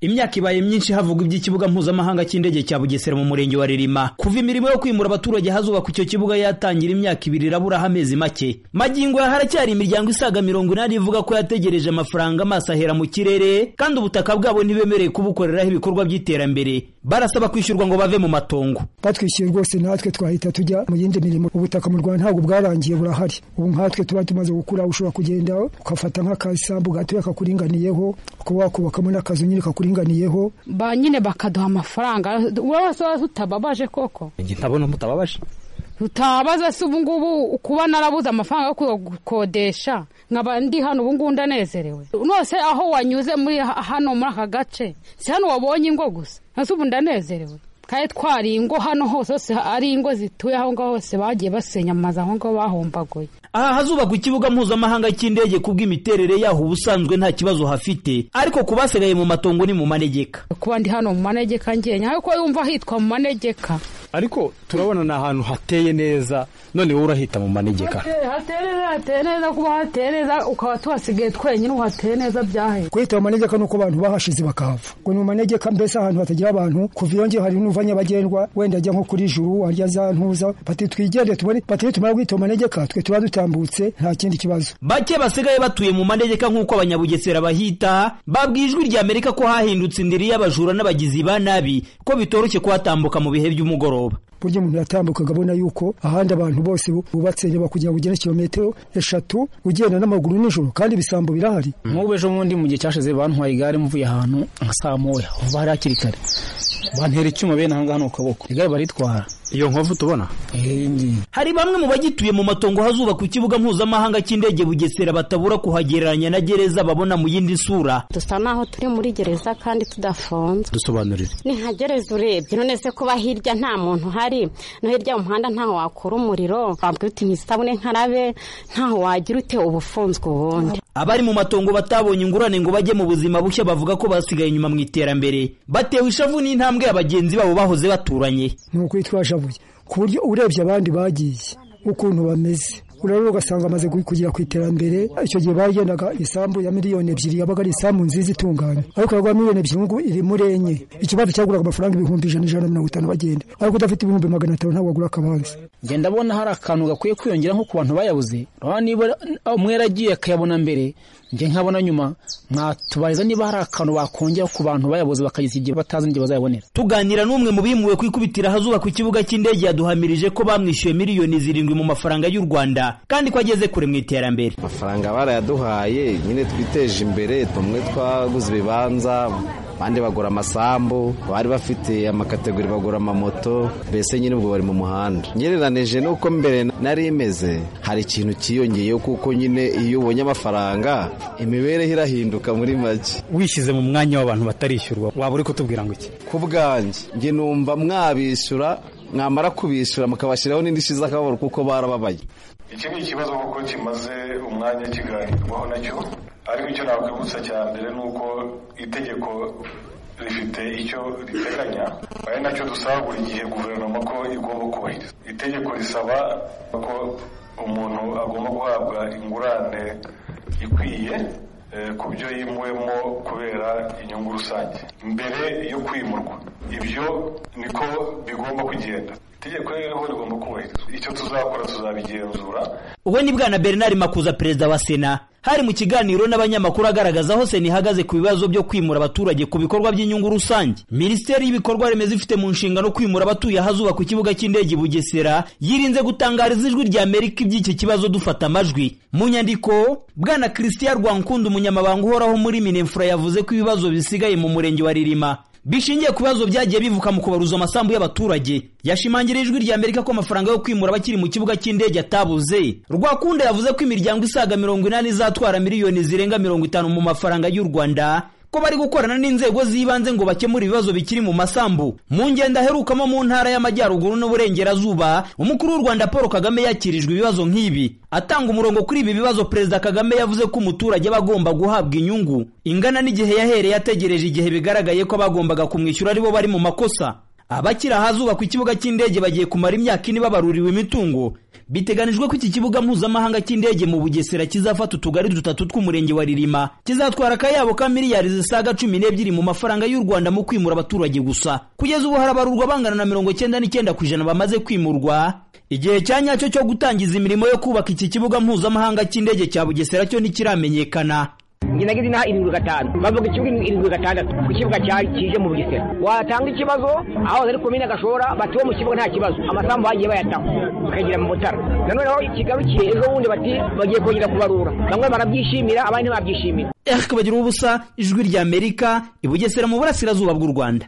imyaka ibaye myinshi havugwa iby'ikibuga mpuzamahanga cy'indege cya Bugesera mu murenge wa Ririma kuva imirimo yo kwimura abaturage hazubakwa icyo kibuga yatangira imyaka ibiri iraburaho amezi make magingo ya haracyari imiryango isaga mirongo inani ivuga ko yategereje amafaranga amaso ahera mu kirere kandi ubutaka bwabo ntibemereye kubukoreraho ibikorwa by'iterambere barasaba kwishyurwa ngo bave mu matongo batwishyuye rwose natwe twahita tujya mu yindi mirimo ubutaka mu Rwanda ntabwo bwarangiye burahari ubu nkatwe tuba tumaze gukura ushobora kugenda ugafata nk'akasambu gatoya kakuringaniyeho ukaba wakubakamo n'akazu nyine kakuringaniyeho ba nyine bakaduha amafaranga wese wese utababaje koko njye ntabona mutababaje tutabaza se ubu ngubu kuba narabuze amafaranga yo gukodesha nkaba ndi hano ubu ngubu ndanezerewe nose aho wanyuze muri hano muri aka gace si hano wabonye ingo gusa ese ubu ndanezerewe kandi twari ingo hano hose hose ari ingo zituye aho ngaho hose bagiye basenya amazu aho ngaho bahombagoye aha hazubakwa ikibuga mpuzamahanga cy'indege ku bw'imiterere yaho ubusanzwe nta kibazo hafite ariko ku basigaye mu matongo ni mu manegeka kuba ndi hano mu manegeka ngenya ariko yumva hitwa mu manegeka ariko turabona ni ahantu hateye neza none wowe urahita mu manegeka hateye neza kuba hateye neza ukaba tuhasigaye twenyine uhateye neza byahe kuhita mu manegeka ni uko abantu bahashize bakahava ngo ni mu manegeka mbese ahantu hatagira abantu kuva iyo ngiyo hari n'uva nyabagendwa wenda ajya nko kuri juru warya za ntuza bati twigende tubone batari tumara guhita mu manegeka twe tuba dutambutse nta kindi kibazo bake basigaye batuye mu manegeka nk'uko abanyabugesera bahita babwiye ijwi rya amerika ko hahindutse indiri y'abajura n'abagizi ba nabi ko bitoroshye kuhatambuka mu bihe by'umugoroba burya umuntu yatambukaga abona yuko ahandi abantu bose bubatse nyuma kugira ngo ugende kilometero eshatu ugenda n'amaguru nijoro kandi ibisambo birahari nk'ubu ejo bundi mu gihe cyashize bantwaye igare mvuye ahantu nka saa moya uva hari hakiri kare bantera icyuma bene aha ngaha ni ukuboko igare baritwara iyo nkovu tubona hari bamwe mu bagituye mu matongo hazubakwa ikibuga mpuzamahanga cy'indege bugesera batabura kuhagereranya na gereza babona mu yindi sura dusa naho turi muri gereza kandi tudafunzwe dusobanurire ni nka gereza urebye none se kuba hirya nta muntu uhari no hirya mu muhanda ntaho wakura umuriro wabwira uti ntisabune nkarabe ntaho wagira ute ubufunzwe ubundi abari mu matongo batabonye ingurane ngo bajye mu buzima bushya bavuga ko basigaye inyuma mu iterambere batewe ishavu n'intambwe ya bagenzi babo bahoze baturanye ni ukwitwaje ku buryo urebye abandi bagiye ukuntu bameze urabona ugasanga amaze kugera ku iterambere icyo gihe bagendaga isambu ya miliyoni ebyiri yabaga ari isambu nziza itunganye ariko yagura miliyoni ebyiri ngubu iri muri enye ikibanza cyaguraga amafaranga ibihumbi ijana ijana na mirongo itanu bagenda ariko udafite ibihumbi magana atanu ntabwo wagura akabanza ngenda abona hari akantu gakwiye kwiyongera nko ku bantu bayabuze niba umwe yaragiye akayabona mbere njye nkabona nyuma mwatubariza niba hari akantu bakongera ku bantu bayabuze bakageza igihe batazi n'igihe bazayabonera tuganira n'umwe mu bimuwe ku ikubitira ahazubakwa ikibuga cy'indege yaduhamirije ko bamwishyuye miliyoni zirindwi mu mafaranga y'u rwanda kandi ko ageze kure mu iterambere amafaranga barayaduhaye nyine twiteje imbere tumwe twaguze ibibanza abandi bagura amasambu bari bafite amakategori bagura amamoto mbese nyine ubwo bari mu muhanda ngereranije n'uko mbere nari imeze hari ikintu cyiyongeyeho kuko nyine iyo ubonye amafaranga imibereho irahinduka muri make wishyize mu mwanya w'abantu batarishyurwa waba uri kutubwira ngo iki ku bwanjye njye numva mwabishyura mwamara kubishyura mukabashyiraho n'indishyi z'akababaro kuko barababaye iki ni ikibazo kuko kimaze umwanya kiganirwaho nacyo ariko icyo nakwibutsa cya mbere ni uko itegeko rifite icyo riteganya ari nacyo dusaba buri gihe guverinoma ko igomba kubahiriza itegeko risaba ko umuntu agomba guhabwa ingurane ikwiye ku byo yimuwemo kubera inyungu rusange mbere yo kwimurwa ibyo niko bigomba kugenda itegeko ririho rigomba kubahirizwa icyo tuzakora tuzabigenzura uwe ni bwana bernard makuza perezida wa sena hari mu kiganiro n'abanyamakuru agaragaza aho sena ihagaze ku bibazo byo kwimura abaturage ku bikorwa by'inyungu rusange minisiteri y'ibikorwa remezo ifite mu nshingano kwimura abatuye ahazubakwa ku kibuga cy'indege bugesera yirinze gutangariza ijwi rya amerika iby'iki kibazo dufata amajwi mu nyandiko bwana christian rwankunda umunyamabanga uhoraho muri minefura yavuze ko ibibazo bisigaye mu murenge wa ririma bishingiye ku bibazo byagiye bivuka mu kubaruza amasambu y'abaturage yashimangira ijwi rya amerika ko amafaranga yo kwimura abakiri mu kibuga cy'indege atabuze rwakunda yavuze ko imiryango isaga mirongo inani izatwara miliyoni zirenga mirongo itanu mu mafaranga y'u rwanda ko bari gukorana n'inzego z'ibanze ngo bakemure ibibazo bikiri mu masambu mu ngendo aherukamo mu ntara y'amajyaruguru n'uburengerazuba umukuru w'u rwanda paul kagame yakirijwe ibibazo nk'ibi atanga umurongo kuri ibi bibazo perezida kagame yavuze ko umuturage aba agomba guhabwa inyungu ingana n'igihe yahereye ategereje igihe bigaragaye ko abagombaga kumwishyura aribo bari mu makosa abakiri ahazubakwa ikibuga cy'indege bagiye kumara imyaka ine babaruriwe imitungo biteganijwe ko iki kibuga mpuzamahanga cy'indege mu bugesera kizafata utugari dutatu tw'umurenge wa ririma kizatwara akayabo ka miliyari zisaga cumi n'ebyiri mu mafaranga y'u rwanda mu kwimura abaturage gusa kugeza ubu harabarurwa bangana na mirongo icyenda n'icyenda ku ijana bamaze kwimurwa igihe cya nyacyo cyo gutangiza imirimo yo kubaka iki kibuga mpuzamahanga cy'indege cya bugesera cyo ntikiramenyekana njye nageze inaha irindwi gatanu bavuga ikibuga irindwi gatandatu ku kibuga cyari kije mu bugesera watanga ikibazo aho ari komine gashora bati wo mu kibuga nta kibazo amasambu bagiye bayataho bakagira mu mutara nanone aho kigarukiye ejo bundi bati bagiye kongera kubarura bamwe barabyishimira abandi ntibabyishimira eh kabagira ubusa ijwi ry'amerika i bugesera mu burasirazuba bw'u rwanda